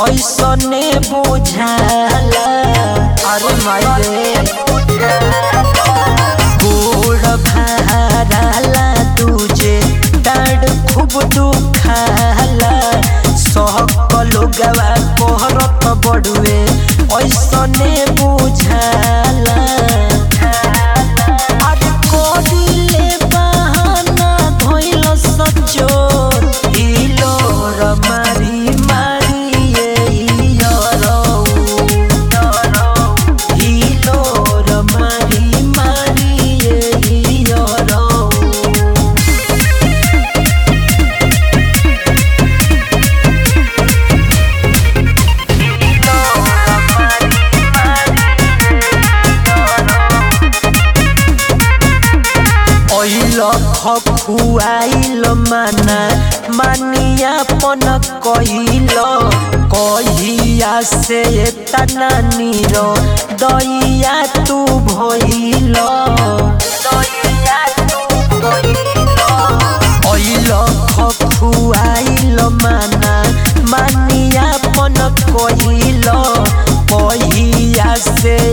ऐसने बुझाला अरे माई रे गोड़ भाराला तुझे डाड खूब दुखाला सहकलो गवा कोहरत बड़ुए ऐसने बुझाला अरे कोडिले बहाना धोइल सचोर हिलो र मारी मारी ए यरौ हिलो र मारी मारी ए यरौ ऐल खखुआइल माना मानिया पन कहिल कहिया से तना निर दैया तू भइल ऐल खखुआइल माना मानिया पन कहिल कहिया से